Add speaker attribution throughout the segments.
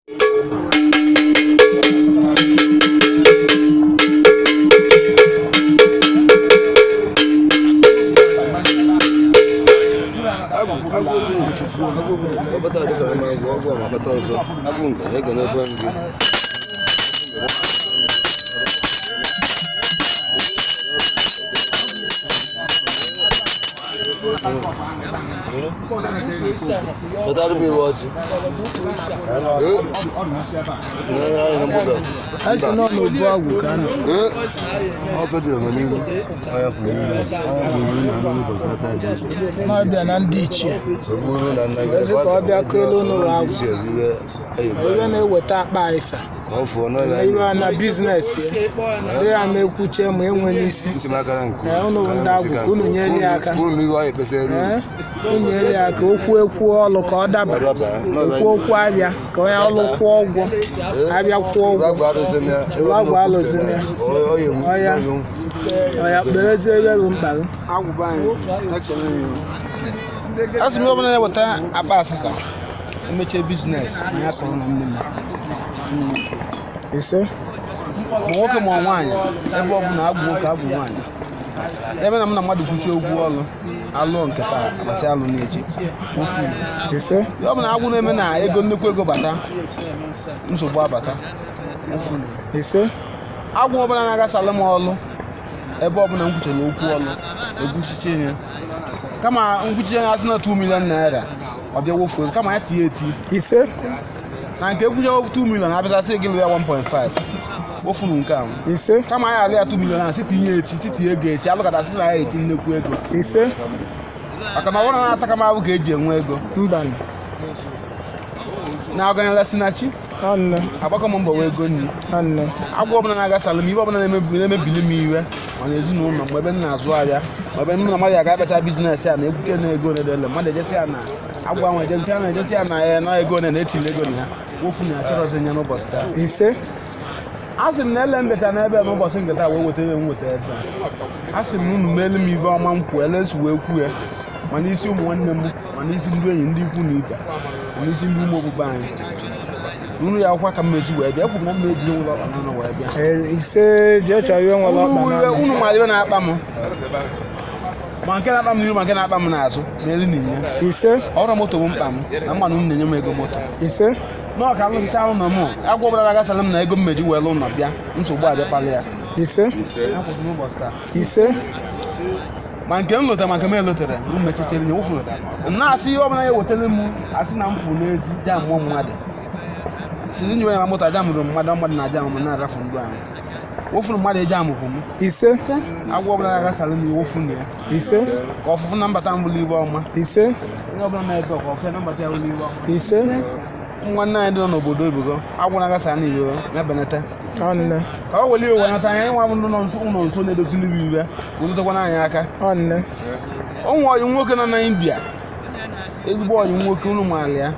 Speaker 1: ọbata dịkara m agwụ ọgwụ ma akpata ọzọ agwụ ngara ego n'ebe nri Pụtara m iwe ọchị. Ee, n'anya anyị na mgbada.
Speaker 2: Asi nọ n'obu agwụ ka nọ.
Speaker 1: Ee, ọ fedịrị m n'ihu. Anya kwuru ihu. Anya kwuru ihu na anụ ụbọchị ata dị iche.
Speaker 2: N'ọbịa na ndị ichie.
Speaker 1: Ogburu na nna gị.
Speaker 2: Ezi ka ọ bịa kele unu ụlọ agwụ.
Speaker 1: Isi eriwe anyị
Speaker 2: Onye na-eweta akpa ịsa.
Speaker 1: ka ọ fụọ n'ọya anyị.
Speaker 2: Iwe na biznes ya. Ndị ya ma ekwuche ma enwe n'isi.
Speaker 1: Ntị m akara nke
Speaker 2: Ee, unu bụ ndị agwụ ka unu nyere ya aka.
Speaker 1: Unu m iwe anyị kpesịrị elu.
Speaker 2: Ee, unu nyere ya aka okwu ekwu ọlụ ka ọ daba.
Speaker 1: Ọdaba.
Speaker 2: Okwu okwu abịa ka onye ọlụ kwụọ ụgwọ. Abịa kwụọ ụgwọ.
Speaker 1: Agwụ arụsị m ya.
Speaker 2: Iwu agwụ alụsị m ya.
Speaker 1: Ọ ya ewusi
Speaker 2: Ọya.
Speaker 1: n'anyụ.
Speaker 2: Ọya kperezie ebe bụ mkpa gị.
Speaker 3: agwụba anyị asị m ọbụla na-eweta akpa asịsa emechie biznes na ya kọrọ na nne m
Speaker 2: Ise.
Speaker 3: ma nwoke ma nwaanyị ebe ọ bụla agwụ nwoke agwụ nwaanyị ebe na m na mmadụ kwuchie okwu ọlụ alụọ nke taa agbasị alụ n'echi
Speaker 2: Ise.
Speaker 3: ọ bụ na agwụ na-eme na ego nnukwu ego bata nsogbu abata
Speaker 2: Ise.
Speaker 3: agwụ ọbụla na-agasala m ọlụ ebe ọbụla m kwuchara okwu ọlụ ekwuchiche ya kama nkwuchiche ya asị na 2 million naira ọ bịa wofuo kama ya tinye eti
Speaker 2: Ise.
Speaker 3: na nke ekwunye 2 million abịasasị gị lụ ya 1.5 wofunu nke ahụ
Speaker 2: Ise.
Speaker 3: kama anyị alụ ya 2 million ahụ si tinye eti si tinye ego eti alụkọtasị na ya eti nnekwu ego
Speaker 2: Ise.
Speaker 3: maka na ọ bụrụ na ata kama abụ ka eji enwe ego
Speaker 2: Mbanụ.
Speaker 3: na ọganyela si na chi
Speaker 2: Ọnne.
Speaker 3: agbakọ m mbọ wee ego nri
Speaker 2: Ọnne.
Speaker 3: agwọ ọbụla na-agasala m ibe ọbụla na-emebi- na-emebili m iwe mana ezinụlọ mgbe ebe m na-azụ ahịa ma ebe m na mmadụ ya ga-akpacha biznes ya na ekwuche na ego na-edele mmadụ ejesi ya na agwa nwe eje nke a na-ejesi ya na ya na ego na na-etinye ego na ya wofu na achọrọzi ya n'ụbọchị taa
Speaker 2: Ise.
Speaker 3: a sị m na ele mbeta n'ebe a n'ụbọchị nke taa wee weta ebe m weta ebe a a sị m na unu meelu m ibe ọma m kwuo ele esi wee kwuo ya ma n'isi ụmụ nwanne m ma n'isi ndị enyi ndị ikwu na ibe ma n'isi ndị ụmụ okpukpe anyị unu ya akwụkwọ ka m mesi wee bịa ekwuru na m na-eji ụlọ ọkpa n'ọnụ wee bịa
Speaker 2: Ee, Ise jee chọọ ihe nwere ọkpa
Speaker 3: unu
Speaker 2: n'ọnụ.
Speaker 3: unu mara ibe na-akpa m ma nke na-akpa m n'iru ma nke na-akpa m n'azụ n'elu n'inya
Speaker 2: Ise.
Speaker 3: ọrụ moto bụ mkpa m na mmanụ unu na-enye m ego moto
Speaker 2: Ise.
Speaker 3: n'ọka alụcha ụlọ m agwọ ọbụla ga-agasala m na ego mmeji wee lụ ụlọ bịa nsogbu abịakpala ya
Speaker 2: Ise.
Speaker 3: akwụkwọ n'ụbọchị taa
Speaker 2: Ise.
Speaker 3: ma nke m lotara ma nke m elotere m mechichere ya wụfụrụ na-asị ihe ọbụla ya wetara m asị na m fụ n'ezi jam mụọ mmadụ siri nyiwe ya ma moto aja mụrụ mmadụ mmadụ na aja m na-arafu ndụ anyị wụfụrụ mmadụ eji amụkwụ m
Speaker 2: Ise.
Speaker 3: agwọ ọbụla ga-agasala m iwu fụ na ya
Speaker 2: Ise.
Speaker 3: ka ọfụfụ na mbata m bụrụ ibe ọma
Speaker 2: Ise.
Speaker 3: onye ọbụla na-ebe ka ọfụfụ na mbata ya bụrụ ibe ọma
Speaker 2: Ise.
Speaker 3: nwanne anyị dị n'obodo oyibo agwụ na-agasa na iwe na-ebenata
Speaker 2: Ọnne.
Speaker 3: ka ọ weli iwe nata anyị nwa bụ ndị nọ nso ụlọ nso na-edozili iwe iwe ka o dotekwana anyị aka
Speaker 2: Ọnne.
Speaker 3: ụmụ ọyị nwoke nọ na india ezigbo ọyị nwoke unu maara ya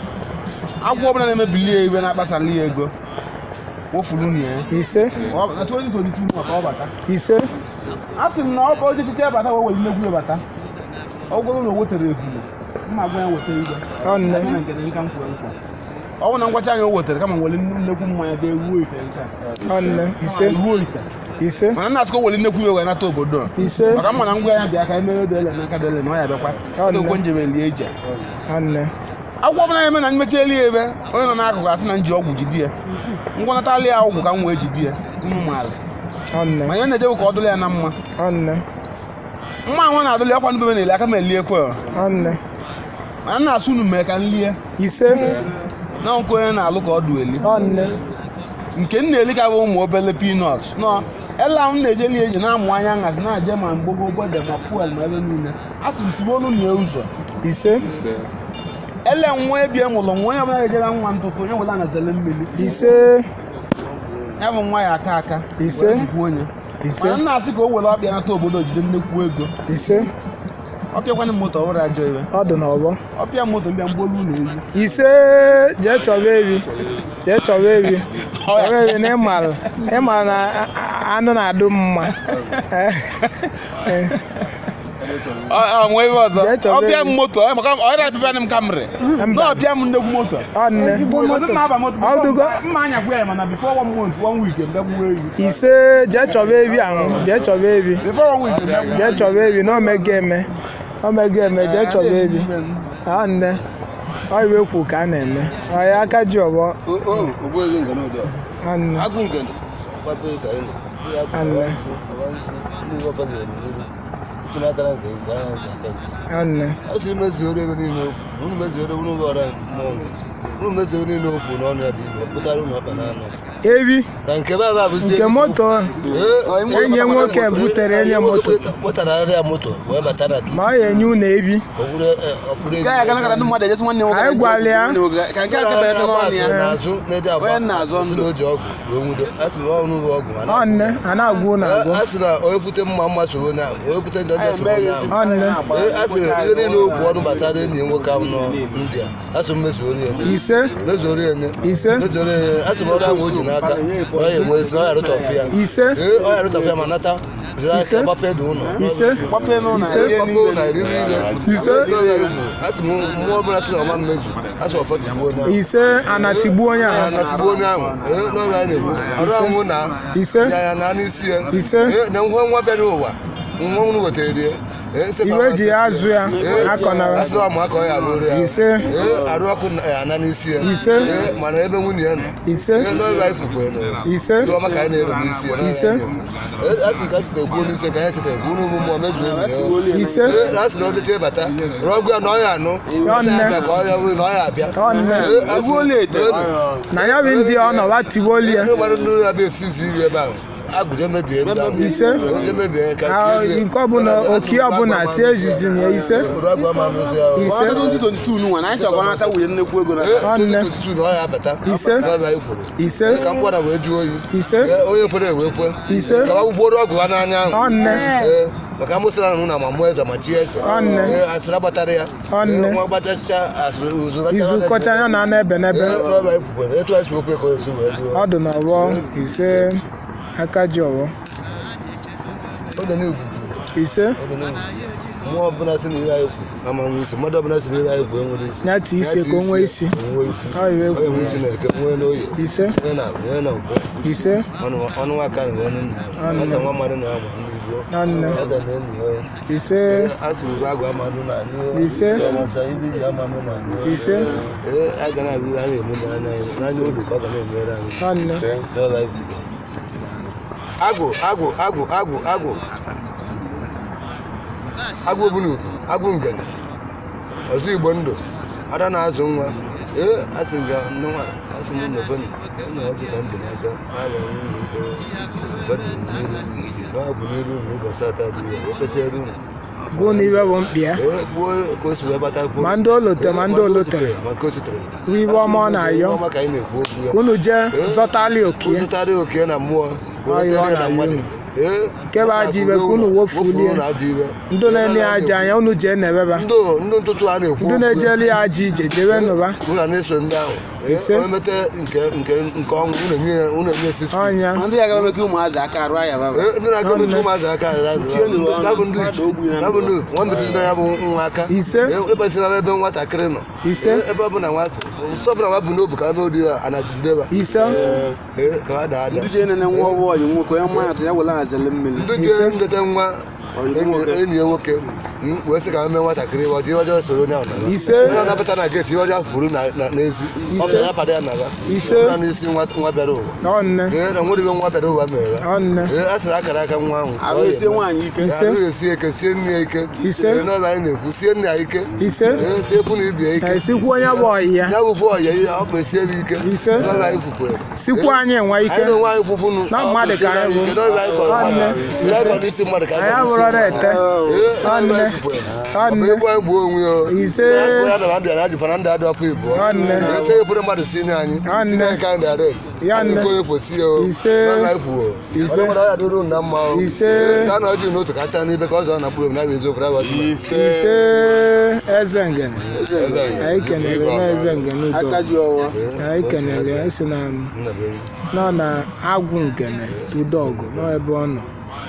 Speaker 3: agwọ ọbụla na-emebili ya iwe na-akpasala ya ego wofuru unu ya
Speaker 2: Ise.
Speaker 3: Ọ- na 2022 maka ọ bata
Speaker 2: Ise.
Speaker 3: a sị m na ọ bụ oje chiche bata wee were nnekwu ya bata ọ gwụrụ na o wetere efulo mma gwa ya weta igwe
Speaker 2: Ọnne.
Speaker 3: Ya na nke nka m kwere nkwa ọ bụ na ngwacha anyị o wetere kama were nnekwu mmanya bịa ruo ite nke a.
Speaker 2: Ọnne. Ise.
Speaker 3: ruo ite
Speaker 2: Ise.
Speaker 3: mana nna asịkọ were nnekwu iwe wee nata obodo a.
Speaker 2: Ise.
Speaker 3: maka mma na ngwa ya bịa ka emere dele n'aka dele na ọ ya bịakwa
Speaker 2: Ọnne.
Speaker 3: okwe njebe lie ije
Speaker 2: Ọnne.
Speaker 3: agwọ ọbụla ya eme na mmechi eli ebe onye nọ n'akụkụ asị na nji ọgwụ jidi ya ngwọnatali ya ọgwụ ka m wee jidi ya unu maara
Speaker 2: Ọnne.
Speaker 3: ma ihe na-ejebu ka ọ dụla ya na mma
Speaker 2: Ọnne.
Speaker 3: mma ahụ na-adụli akwa ndube na-eli aka m eliekwe
Speaker 2: Ọnne.
Speaker 3: mana nna asụ unu mee ka m lie
Speaker 2: Ise.
Speaker 3: na nke onye na-alụ ka ọ dụ eli
Speaker 2: Ọnne.
Speaker 3: nke m na-eli ka bụ ụmụ obele pinọt nọ ela m na-eje li eji na-amụ anya nhazi na-aje ma mgbogo gbede ma fuel ma ebe niile a sị m tibe olu nye ụzọ
Speaker 2: Ise.
Speaker 3: ele nwa ebie mụlụ nwa onye ọbụla ga-ejere nwa ntụtụ onye ọbụla na-azele mmiri
Speaker 2: Ise.
Speaker 3: ya bụ nwa ya aka aka
Speaker 2: Ise.
Speaker 3: wee jikwa onye
Speaker 2: Ise.
Speaker 3: mana nna asị ka o were ọbịa nata obodo jide nnekwu ego
Speaker 2: Ise.
Speaker 3: ọpịakwana moto ọhụrụ ajọ iwe
Speaker 2: Ọ dị n'ọgbọ.
Speaker 3: ọpịa moto mbịa mgbolu na ezi
Speaker 2: Ise. Jee chọba ewi. Jee chọba ewi. Chọba ewi na ịmara. Ịmara na a- a- anụ na-adụ m mma. Eh, eh.
Speaker 3: nwee ebe ọzọ
Speaker 2: Jee chọba
Speaker 3: ọbịa
Speaker 2: ego.
Speaker 3: m moto ọ maka ọ na-abịa m kamri na ọbịa m nnegwu moto
Speaker 2: ọ nne
Speaker 3: Ọzọ mma aba moto
Speaker 2: Ọdụgo.
Speaker 3: mma anya gwa ya mana before one month one week ndegbuo ewi
Speaker 2: ise jee chọba ebi ahụ jee chọba ebi
Speaker 3: before one week ndegbuo
Speaker 2: jee chọba ebi na omega eme omega eme jee chọba ebi ọ nne ọ iwe kwu ka a na-eme ọ ya aka ji ọgbọ
Speaker 1: ogbuebi ngana ụdị
Speaker 2: ọ nne
Speaker 1: agụ ngana gbapụ ka anyị si ya bụ
Speaker 2: Anne.
Speaker 1: ndị ọba ga-eme tinye aka na nke nke anya ji aka nke
Speaker 2: ọ nne
Speaker 1: a sị mezuoro ebe niile okwu unu mezuoro unu bụ ọra mmụọ ngozi unu mezuoro niile okwu n'ọnụ ya dị igbo pụtara unu ọkpa n'anụ
Speaker 2: ebi
Speaker 1: na nke be aba bụzie
Speaker 2: nke moto enyi nwoke butere enye moto
Speaker 1: kpọtara ya moto wee bata na
Speaker 2: ma ọ ya enye unu ebi
Speaker 1: okpuru okpuru
Speaker 3: Ka ya gana kata ndị mmadụ ejesi nwanne nwoke
Speaker 2: Anyị gwara ya.
Speaker 3: ka nke a kebere n'ọnụ ya
Speaker 1: n'azụ n'ede agba
Speaker 3: Onye na-azọ
Speaker 1: sị na o ji ọgwụ wee nwudo a sị na ọnụ bụ ọgwụ mana
Speaker 2: ọ nne a na-agwụ unu agwụ
Speaker 1: a sị na onye kwute mma mma so onye ahụ onye kwute njọ njọ so onye ahụ
Speaker 2: ọ nne
Speaker 1: Ee, a sị na ihe niile okwu ọnụ gbasara enyi ya nwoke ahụ nọ India a sị m mezuoro ya nye
Speaker 2: ise
Speaker 1: mezuoro ya nye
Speaker 2: ise
Speaker 1: mezuoro ya nye a sị m ọrụ ahụ o ji n'aka na ọ ya enwe esi na ọ ya arụtọfụ ya
Speaker 2: ise
Speaker 1: ee ọ ya arụtọfụ ya ma nata jiri aka gbape dị ụlọ
Speaker 2: ise
Speaker 3: gbape n'ụlọ
Speaker 2: Ise.
Speaker 3: ihe
Speaker 1: Gbape
Speaker 3: niile
Speaker 1: ụlọ iri niile
Speaker 2: Ise.
Speaker 1: a sị m mmụọ ọbụla sị na ọma mmezu a sị ọfọ tigbuo onye ahụ
Speaker 2: ise anatigbu onye
Speaker 1: ya
Speaker 2: ahụ
Speaker 1: na tigbuo onye ahụ ee n'ọrịa anyị na-egbu ọrụ ahụ na
Speaker 2: ise
Speaker 1: ya ya na n'isi ya
Speaker 2: Ise.
Speaker 1: Ee, na nwa nwa bịara ụwa nwa unu wetara ya Ee, nsị
Speaker 2: iwe
Speaker 1: mama
Speaker 2: ji
Speaker 1: sị-
Speaker 2: ya azụ ya
Speaker 1: Ee,
Speaker 2: akọnara
Speaker 1: asị ọmụ aka ọ ya bụrụ ya
Speaker 2: Ise.
Speaker 1: Ee, arụ ọkụ na- ya na n'isi ya
Speaker 2: Ise.
Speaker 1: Ee, mana ebe nwunye ya nọ
Speaker 2: ise
Speaker 1: Ee, n'ọrịa anyị kwukwe nọ
Speaker 2: ise
Speaker 1: Ndị ọma ka anyị na-ero n'isi ya
Speaker 2: Ise.
Speaker 1: a sị ka site kwuo n'isi ka anyị site kwuo n'ugwu mmụọ mezuo enyi ya
Speaker 2: ise
Speaker 1: Ee, a sị na ọdịcha ịbata rọgụ ya na ọ ya anụ
Speaker 2: Ọ nne.
Speaker 1: Ọ ya abịa ka ọ ya wee na ọ ya abịa
Speaker 2: ọ nne
Speaker 1: Ee, a sị-
Speaker 2: na ya bụ ndị ọ nọ watigboli ya
Speaker 1: Ndị mmadụ ndị ụlọ abịa esizi iri ebe ahụ agụje mebie ndị ahụ
Speaker 2: Ise.
Speaker 1: Agụje mebie ka
Speaker 2: Ah, nke ọbụla oki ọbụla si ezizi na ya ise
Speaker 1: Obodo agụ ama nụzi ahụ
Speaker 2: ise
Speaker 3: 2022 nwa na anyị chọkwa nata nwunye nnekwu ego na
Speaker 2: Ọ nne.
Speaker 1: tutu na ọ ya abata
Speaker 2: Ise.
Speaker 1: n'ọbịa anyị kwuru
Speaker 2: ise
Speaker 1: ka mkpọda wee jụọ oyi
Speaker 2: ise
Speaker 1: Ee, onye kwere wee kwe
Speaker 2: Ise.
Speaker 1: ka wụgbuoro ọgụ ha n'anya ahụ
Speaker 2: ọ nne
Speaker 1: Ee, maka amụsịra na na ma mụọ eze ma chi eze
Speaker 2: Ọ nne.
Speaker 1: Ee, asịrị agbatara ya
Speaker 2: Ọ nne.
Speaker 1: Ee, nwa gbatachicha asịrị uzu gbachara
Speaker 2: izu
Speaker 1: ya.
Speaker 2: kọcha ya na n'ebe n'ebe
Speaker 1: Ee, n'ọbịa anyị kwukwere etu anyị si okwe ka o esi wee duo
Speaker 2: ọ dị n'ọgbọ ise aka ji ọgbọ
Speaker 1: oge n'ugwu
Speaker 2: ise
Speaker 1: mmụọ ọbụla si na ihe anyị kwu ama nwe isi mmadụ ọbụla si na ihe anyị kwu enwere isi
Speaker 2: Ya tie isi ka o nwee isi.
Speaker 1: onwe isi
Speaker 2: Ọ iwe
Speaker 1: Ọ
Speaker 2: kwu.
Speaker 1: enwe isi na eke nwee n'oye
Speaker 2: ise
Speaker 1: nwee na nwee na nkwọ
Speaker 2: ise
Speaker 1: ọnụ ọnụ nwaka na nwee nna
Speaker 2: Ọnụ.
Speaker 1: asa nwa mmadụ na ama ndị igbo
Speaker 2: ọ nne
Speaker 1: asa na enyi ya
Speaker 2: ise
Speaker 1: asị uru agụ amadụ na anyị
Speaker 2: Ise.
Speaker 1: ọmasa ibe ji ama mụ na anyị
Speaker 2: ise
Speaker 1: ee a ga na-abụ ihe a na-eme n'anya anyị n'anya obi ka ọ ga na-emere anyị
Speaker 2: ọ nne
Speaker 1: n'ọba ibu agụ agụ agụ agụ agụ agụ obunugu agụ ngene ọzọ igbo ndụ ada na-azụ nwa ee asị ga nwa asị m nọbeni na ọjị ka ntị n'aka n'ala nwunye ike ụfọdụ n'iru na ọ bụ n'iru na ụbọchị atọ dị ya o kwesịrị unu
Speaker 2: gụọ na ibe bụ mkpi ya
Speaker 1: ee kwuo ka o si wee bata kwuo
Speaker 2: ma ndị olote ma ndị olotere
Speaker 1: maka o chutere
Speaker 2: kwuo ibe ọma ọ na-ayọ
Speaker 1: ọma ka anyị na-ekwu okwu ya
Speaker 2: ka unu jee zọtali okie
Speaker 1: ụzụtarị oke na mmụọ
Speaker 2: Ọ ihe ọ
Speaker 1: weretere ya na
Speaker 2: na-ayọ
Speaker 1: mmadụ ee
Speaker 2: Nke bụ ajọ ibe ka unu wofulie.
Speaker 1: na ajọ ibe
Speaker 2: ndị na-enye ya aja anya unu jee na-ebeba
Speaker 1: ndụ ndụ ntụtụ a na-ekwu
Speaker 2: ndị na-ejeli ya aja ije jebe nụba
Speaker 1: unu na na-eso ndị ahụ
Speaker 2: Ise.
Speaker 1: onye mete nke nke nke ọnwụ unu enye ya unu enye sisi
Speaker 2: ọnya
Speaker 3: ndị ya ga-eme ka ụmụazị aka arụ aya baba
Speaker 1: Ee, ndị na-aga metụ ụmụazị aka arịra bụ ndị ichu bụ ndị nwa metụzina ya bụ nwa aka
Speaker 2: Ise.
Speaker 1: ebezina ebe nwatakịrị nọ
Speaker 2: Ise.
Speaker 1: Ee, ebe ọ bụla nwa nsọ ọbụla nwa bụ n'obu ka n'odi ya a na-ejideba
Speaker 2: ise
Speaker 1: ee ka ha daa ada
Speaker 3: ndị jee nene nwa ọbụ ọyị nwoke onye mmanya atụ ya were azele mmiri
Speaker 1: ndị jere ndeta nwa enyi enyi ya nwoke m wee sị ka ha mee nwatakịrị ọ dị ọjọọ soro onye ahụ naba
Speaker 2: Ise.
Speaker 1: onye ọ nabata na geeti ihe ọjọọ kwuru na- na- n'ezi ọ bịara ya pada ya naba
Speaker 2: Ise.
Speaker 1: Ọ bụla n'isi nwa nwa bịara ụwa
Speaker 2: ọ nne
Speaker 1: ee na nwere ibe nwa bịara ụwa mere ya
Speaker 2: ọ nne
Speaker 1: ee a sịrị akara aka nwa ahụ ka
Speaker 3: ahụ
Speaker 1: ọ
Speaker 3: esie
Speaker 1: ga-eme.
Speaker 3: nwaanyị ike
Speaker 2: Ise.
Speaker 1: ahụ esi eke sie nne ya ike
Speaker 2: Ise.
Speaker 1: Ee, n'ọbịa anyị na-ekwu sie nne ya ike
Speaker 2: ise
Speaker 1: ee sie ekwu na ibie ike
Speaker 2: esikwu onye bụ ọyị ya
Speaker 1: ya bụkwa ọya ihe ọ bụ esie ebe ike
Speaker 2: Ise.
Speaker 1: n'ọbịa anyị kwukwe
Speaker 2: sikwu anyị nwe ike
Speaker 1: anyị na-enwe anyị kwụkwụnụ
Speaker 2: Na mmadụ ka anyị bụ.
Speaker 1: n'ọbịa anyị kọrọ mmadụ
Speaker 2: Nwanne.
Speaker 1: ihe anyị kọrọ n'isi mmadụ ka
Speaker 2: anyị
Speaker 1: anyị kọrọ
Speaker 2: abụrụ
Speaker 1: n'isi
Speaker 2: na-ete
Speaker 1: Nwanne.
Speaker 2: Nwanne. Nwanne.
Speaker 1: Egwu anyị gbuo onwe ya.
Speaker 2: Ise.
Speaker 1: Ya na ndị adị fana ndị adị ọkụ ibu.
Speaker 2: Nwanne.
Speaker 1: Ese eburu mmadụ si nye anyị.
Speaker 2: Nwanne.
Speaker 1: Si nye anyị ka anyị direct.
Speaker 2: Ya
Speaker 1: Asị
Speaker 2: nne.
Speaker 1: nke onye kwesị ya o.
Speaker 2: Ise.
Speaker 1: Nwanne anyị kwuo.
Speaker 2: Ise.
Speaker 1: Onye mmadụ ọya dịrị unu na mma o.
Speaker 2: Ise.
Speaker 1: Ka a na ọjị n'otu ka taa n'ibe ka ọzọ na mkpụrụ obi na-abụ eziokwu na-abụ ọdịmma.
Speaker 2: ise eze ngene anyị kenere na eze ngene udo
Speaker 3: aka ji ọwa
Speaker 2: anyị kenere ya si na
Speaker 1: Nna be enyi.
Speaker 2: nọ na agwụ ngene udo ọgụ nọ ebe ọ nọ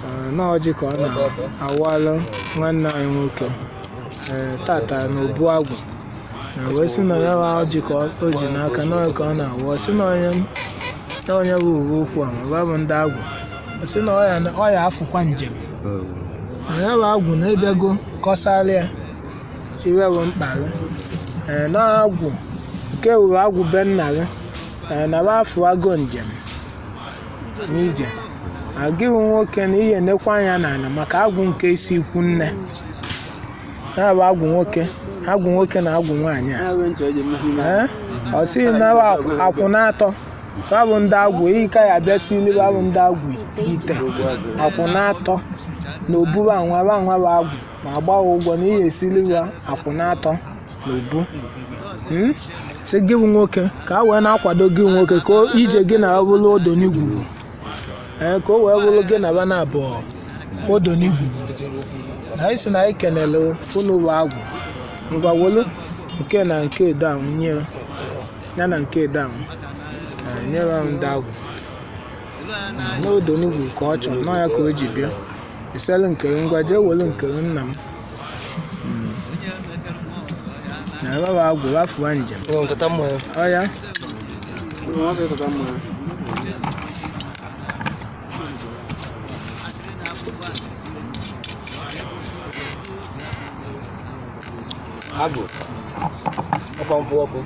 Speaker 2: Ee, na ọjị ka ọ na-awalụ nwanne anyị nwoke ee tata na obu agwụ Ee, wee sị na ya bụ ọjị ka ọ- o ji n'aka na ọ ka ọ na-awụ ọ sị na onye na onye bụ uwe okwu a ma bụ ndị agwụ ọ sị na ọ ya ọ ya afụkwa njem na ya bụ agwụ na-ebego kọsarịa iwe bụ mkpa gị ee na agwụ nke wuru agwụ be nna gị ee na bụ afụ agụ njem n'ije agịghị nwoke na ihe nekwa anya n'ala maka agwụ nke isi ikwu nne ya bụ agwụ nwoke agwụ nwoke na agwụ nwaanyị a ee ọ sịghị na bụ akwụ na-atọ ha bụ ndị agwụ iyi ka ya bịa sili ha bụ ndị agwụ ite akwụ na-atọ na obu ba anwa ba anwa bụ agwụ ma agbaghị ụgwọ na ihe esili ha akwụ na-atọ na obu Hmm? sị gị bụ nwoke ka a wee na-akwado gị nwoke ka o- ije gị na ọbụla odo n'igwu ee ka o wee bụrụ gị na bana abụọ odo n'igwu na anyị si na anyị kenele unu bụ agwụ ngwa wolu nke na nke edo ahụ nye ya na nke edo ahụ Ee, nyere ahụ ndị agwụ Ee, n'odo n'igwu ka ọ chọrọ nọ ya ka o ji bịa iselu nkere ngwa jee welu nkere nna m Mm. na ebe bụ agwụ wafuwa njem
Speaker 1: Nwa nkata mmanya.
Speaker 2: ọ ya
Speaker 1: Agụ. Ọkwa mkpụ ọkụ.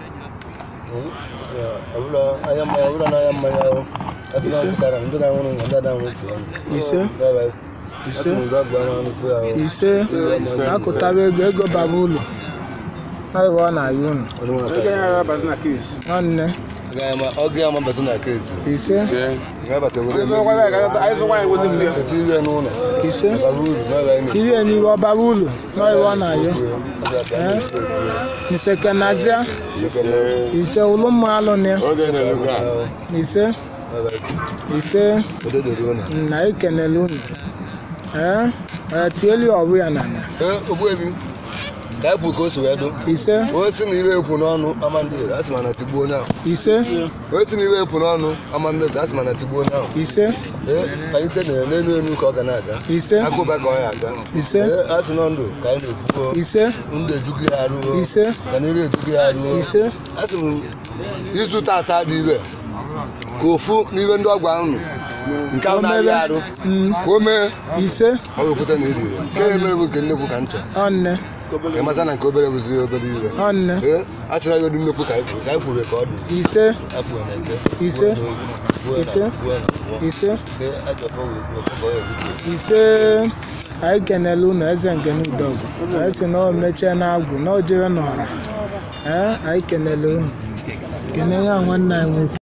Speaker 1: Ọbụla anya mmanya, ọbụla n'anya mmanya ahụ. Asị na nkịta na ndị na-anwụrụ nwa, ndị na-anwụ otu ọnụ.
Speaker 2: ise
Speaker 1: Bye bye. Asị
Speaker 2: ise
Speaker 1: m gwa gwa n'ọnụ kwe ahụ.
Speaker 2: ise akụtaba ego ego bara ụlọ ọ bụ ọ na-ayị unu
Speaker 1: Onye nwe aka.
Speaker 2: nwanne
Speaker 1: Ga- ma- Ọ ga ama basị na keesi.
Speaker 2: ise
Speaker 1: Ga-abata were eme. Eti ihe n'ụlọ.
Speaker 2: ise
Speaker 1: Bara uru, n'ebe anyị
Speaker 2: tiri ya n'iwe ọbara ụlọ na ọ bụ ọ na-ayọ
Speaker 1: na-ekwu. Ọ ga-abịa n'isi okwu ya.
Speaker 2: nsekenazia
Speaker 1: Sekere.
Speaker 2: ise ụlụ mma alụ na ya ise
Speaker 1: Bye bye.
Speaker 2: ise
Speaker 1: Odo doro ụlọ.
Speaker 2: na ekenele unu ee ee tieli ọrụ ya na na
Speaker 1: Ee, Ogbuebi. Ka anyị pụ ka o si wee dụ.
Speaker 2: ise
Speaker 1: onye si na ire ekwu n'ọnụ ama ndị ere asị ma na tigbuo onye ahụ
Speaker 2: ise
Speaker 1: onye si na ire ekwu n'ọnụ ama mmezi asị ma na tigbuo onye ahụ
Speaker 2: ise
Speaker 1: ee palite na n'elu elu ka ọ ga na-aga
Speaker 2: ise
Speaker 1: agụba ka ọ ya aga
Speaker 2: ise
Speaker 1: ee asị nọ ndụ ka anyị na-ekwugo
Speaker 2: ise
Speaker 1: ndụ ejugo ya arụo
Speaker 2: ise
Speaker 1: ka na ire ejugo ya arụo
Speaker 2: ise
Speaker 1: asị m izu tata dị ire ka ofu n'ihe ndị ọgwa ahụ nke ahụ na-arịa arụ ka o mee
Speaker 2: ise
Speaker 1: ọ bụ ekwute na iri ire nke ya mere bụ nke nnekwu ka ncha
Speaker 2: ọnne
Speaker 1: ka ịmaza na nke obere bụzi obere ire
Speaker 2: ọnne
Speaker 1: ee a chọrọ ya ọdụ nnekwu ka anyị kwuru ka anyị kwuru ka ọ dị
Speaker 2: ise
Speaker 1: Apụ na eke.
Speaker 2: Ise.
Speaker 1: Buo na-
Speaker 2: Ise.
Speaker 1: buo na abụọ.
Speaker 2: ise
Speaker 1: Ee, ajọ ọfọ wee buo, ọfọ bọọ ya dịka.
Speaker 2: ise anyị kenele unu eze nke n'udogwu anyị si na o mechie na agwụ na o jere n'ọra ee anyị kenele unu kene ya nwanne anyị nwoke